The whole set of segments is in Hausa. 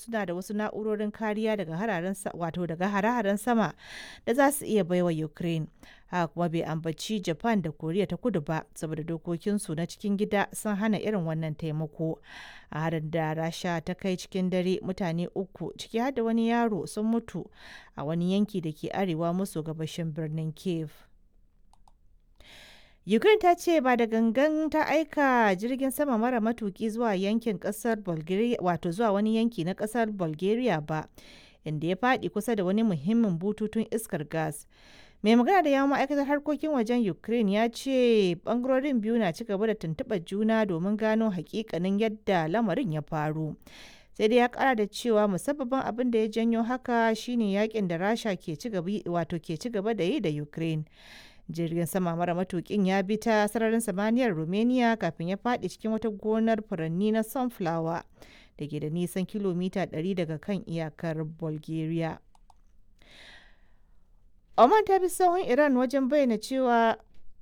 suna da wasu na'urorin kariya daga hararen wato daga hare-haren sama da za su iya baiwa Ukraine. Haka kuma bai ambaci Japan da Koriya ta kudu ba saboda dokokinsu na cikin gida sun hana irin wannan taimako. A harin da Rasha ta kai cikin dare mutane uku ciki har da wani yaro sun mutu a wani yanki da ke arewa maso gabashin birnin Kiev. Ukraine ta ce ba da gangan ta aika jirgin sama mara matuki zuwa yankin kasar Bulgaria wato zuwa wani yanki na kasar Bulgaria ba inda ya faɗi kusa da wani muhimmin bututun iskar gas. Mai magana da yawon ma'aikatar harkokin wajen Ukraine ya ce bangarorin biyu na ci gaba da tuntuɓar juna domin gano hakikanin yadda lamarin ya faru. sai dai ya kara da cewa musabbabin abin da ya janyo haka shine yakin da rasha ke ci gaba da yi da ukraine jirgin sama mara matukin ya bi ta sararin samaniyar romania kafin ya faɗi cikin wata gonar furanni na sunflower da ke da nisan kilomita 100 daga kan iyakar bulgaria oman ta bi sahun iran wajen bayyana cewa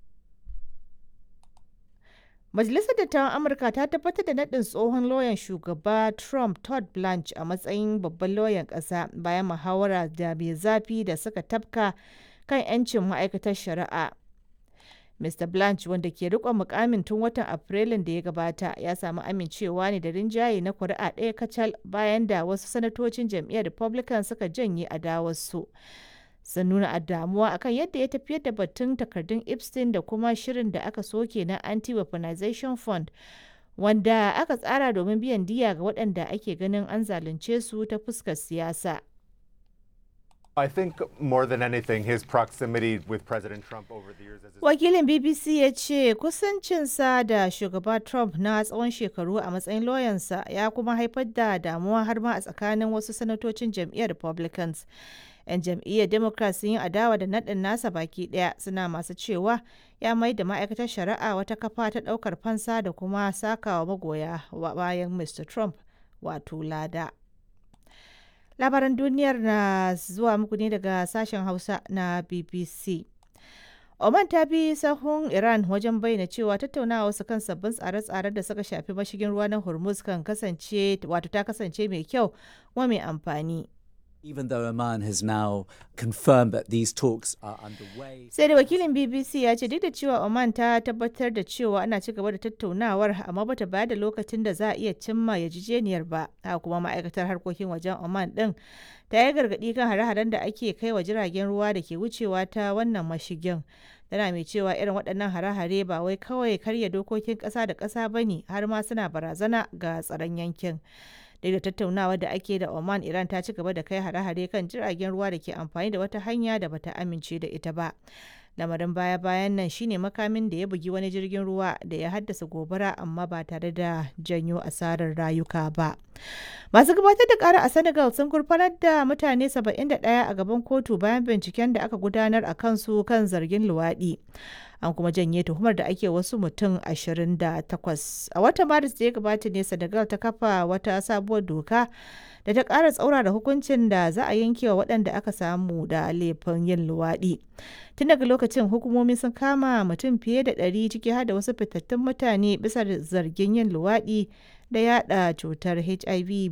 Majalisar Dattawan Amurka ta tabbatar da naɗin tsohon lauyan shugaba Trump Todd Blanche a matsayin babban lauyan ƙasa bayan muhawara da mai zafi da suka tafka kan 'yancin ma'aikatar shari'a. Mr. Blanche wanda ke riƙon mukamin tun watan Afrilun da ya gabata ya samu amincewa ne da rinjaye na kuri'a ɗaya kacal bayan da wasu sanatocin jam'iyyar Republican suka janye adawarsu. sun nuna damuwa akan yadda ya tafiyar da batun takardun epstein da kuma shirin da aka soke na anti-weaponization fund wanda aka tsara domin biyan diya ga waɗanda ake ganin an zalunce su ta fuskar siyasa I think more than anything, his proximity with President Trump over the years as his wakilin bbc ya ce kusancinsa da shugaba trump na tsawon shekaru a matsayin lauyansa ya kuma haifar da damuwa har ma a tsakanin wasu sanatocin jam'iyyar republicans 'yan jam'iyyar democrat sun yi adawa da naɗin nasa baki ɗaya suna masu cewa ya mai da ma'aikatar shari'a wata kafa ta ɗaukar fansa da kuma sakawa magoya bayan mr trump wato lada labaran duniyar na zuwa muku ne daga sashen hausa na bbc Oman ta bi sahun Iran wajen bayyana cewa tattaunawa su kan sabbin tsare-tsaren da suka shafi mashigin ruwa na Hormuz kan kasance wato ta kasance mai kyau kuma mai amfani. Even though Oman has now confirmed that these talks are underway. Sai da wakilin BBC ya ce duk da cewa Oman ta tabbatar da cewa ana ci gaba da tattaunawar amma bata bayar da lokacin da za a iya cimma yarjejeniyar ba. Haka kuma ma'aikatar harkokin wajen Oman din ta yi gargaɗi kan hare-haren da ake kai wa jiragen ruwa da ke wucewa ta wannan mashigin. Tana mai cewa irin waɗannan hare-hare ba wai kawai karya dokokin ƙasa da ƙasa ba ne har ma suna barazana ga tsaron yankin. da tattaunawa da ake da Oman Iran ta ci gaba da kai hare-hare kan jiragen ruwa da ke amfani da wata hanya da bata amince da ita ba. Lamarin baya-bayan nan shine makamin da ya bugi wani jirgin ruwa da ya haddasa gobara amma ba tare da janyo asarar rayuka ba. Masu gabatar da kara a Senegal sun gurfanar da mutane 71 a gaban kotu bayan binciken da aka gudanar a kansu kan zargin luwaɗi. an kuma janye tuhumar da ake wasu mutum 28 a watan maris da ya gabata ne senegal ta kafa wata sabuwar doka da ta ƙara tsaura da hukuncin da za a yanke wa waɗanda aka samu da laifin yin luwaɗi tun daga lokacin hukumomi sun kama mutum fiye da ɗari ciki har da wasu fitattun mutane bisa zargin yin luwaɗi da yada cutar hiv